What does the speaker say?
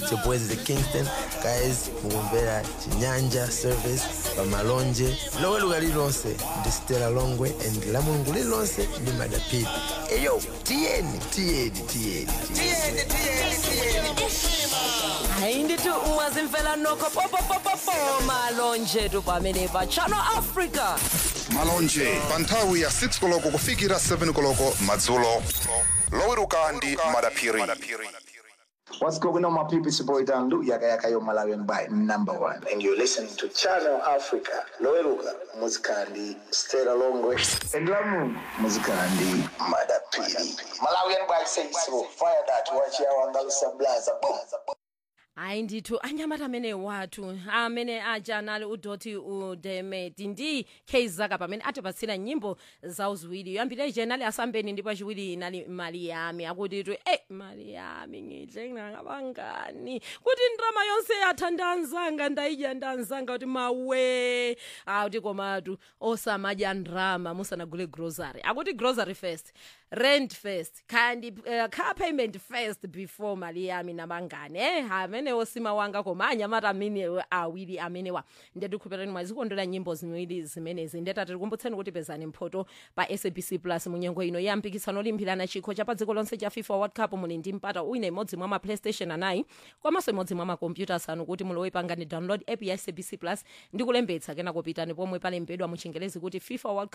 It's your boys the Kingston. Guys, mukumvera chinyanja service pamalonje loweruka lililonse ndi stela longwe and la mulungu lililonse ndi madapiti eyo tiyeni tiyeni tiyeni tiyeni hayi ndithi ungazimfela nokho popopopopo malonje tu pamene pa channel africa malonje pa nthawi ya 6 koloko kufikira 7 koloko madzulo loweruka ndi madaphiri What's going on, my people? It's your boy Dandu, Yaka Yaka Yo Malawian by number one. And you're listening to Channel Africa. Loeluga, Muzikandi, Stella Longwe, and Lamu, Muzikandi, Madapiri. Malawian by say so. Fire that, watch your Andalusia Blaza. Boom. hayi ndithu anyamata amene wathu amene aja anali udoti udemeti ndi keizaka pamene atipatsira nyimbo zawo ziwiri yoyambira ije inali asambeni ndipo yachiwiri inali mali yami akuti tu e mali yami ngidle ngakabangani kuti ndrama yonse yatha ndanzanga ndayidya ndanzanga kuti mawe akuti komatu osamadya ndrama musanagule grocery akuti grocery first rent first kandi uh, car payment first before mali yami nabangani eh amenewo sima wanga koma anyamata amene awiri amenewa ndetikhupirani mwazikondera nyimbo ziwiri zimenezi ndetati tikumbutseni kuti pezani mphoto pa sabc plus munyengo ino ya mpikisano olimbirana chikho cha pa dziko lonse cha fifa world cup muli ndi mpata wina imodzi mwa ma playstation anayi komanso imodzi mwa makompyuta asanu kuti mulowe pangani download app ya sabc plus ndi kulembetsa kenako pitani pomwe palembedwa mu chingelezi kuti fifa world cup